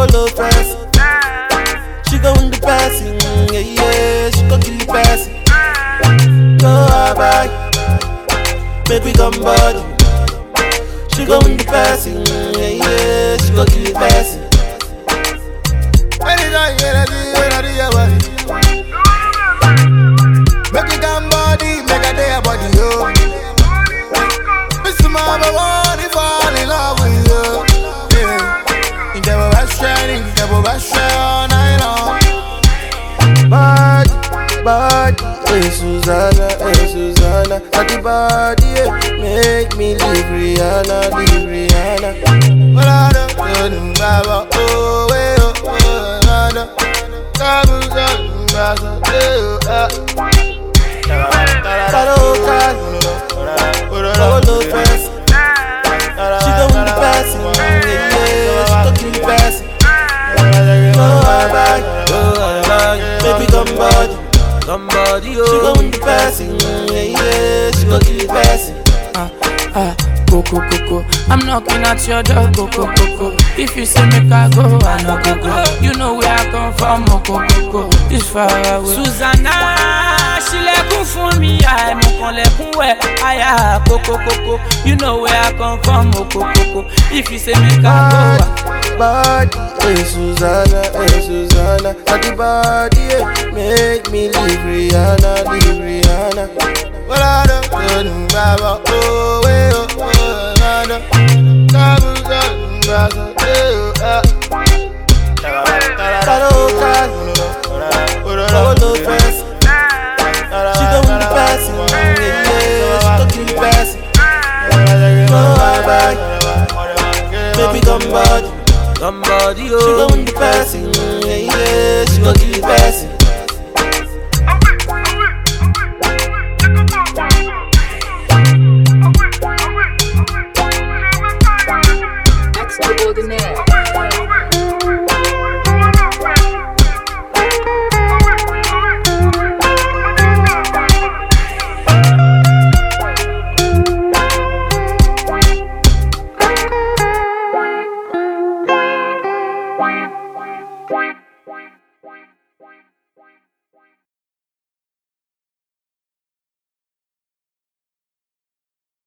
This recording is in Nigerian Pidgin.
Solo fast. She go in the passing, yeah, yeah. She go kill the passing. Go bye make we come body. She go in the passing, yeah, yeah. She go kill the passing. Anytime you ready, you ready, your body. Make it come body, make a day your body, yo. Miss Mama, want to fall in love with you. Yeah. In the best shining, in the best shine all night long. Body, body, hey Susanna, hey Susanna. Body, body, yeah. Make me leave Rihanna, leave Rihanna. But I don't know, Baba, oh, eh, oh, oh, I don't. Come on, come on, eh, oh, Solo fast, solo fast. She go in the passing, yeah, yeah. She go kill the passing. Go bye go bye baby come body, come body, oh. She go in the passing, yeah, yeah. She go kill the passing. ah, ah, go, go, go, go. I'm knocking at your door, go, go, go, go. If you say make I go, I no go, go. You know where I come from, oh, go, go, go. This far away. Susanna, ṣílẹ̀kùn fún mi, àìmọ̀kànlẹ̀kùn wẹ̀, àyà kókókókó. You know where I come from, oh, go, go, go. If you say make I go, I Body, hey Susanna, hey Susanna. Body, body, yeah. Make me leave Rihanna, leave Rihanna. But I don't know, Baba, oh, eh, oh, oh, I don't. Come on, come on, eh, oh, Solo fast, solo fast. She go in the passing, yeah, yeah. She go kill the passing. Go bye bye, baby come body, come body, oh. She go in the passing, yeah, yeah. She go kill the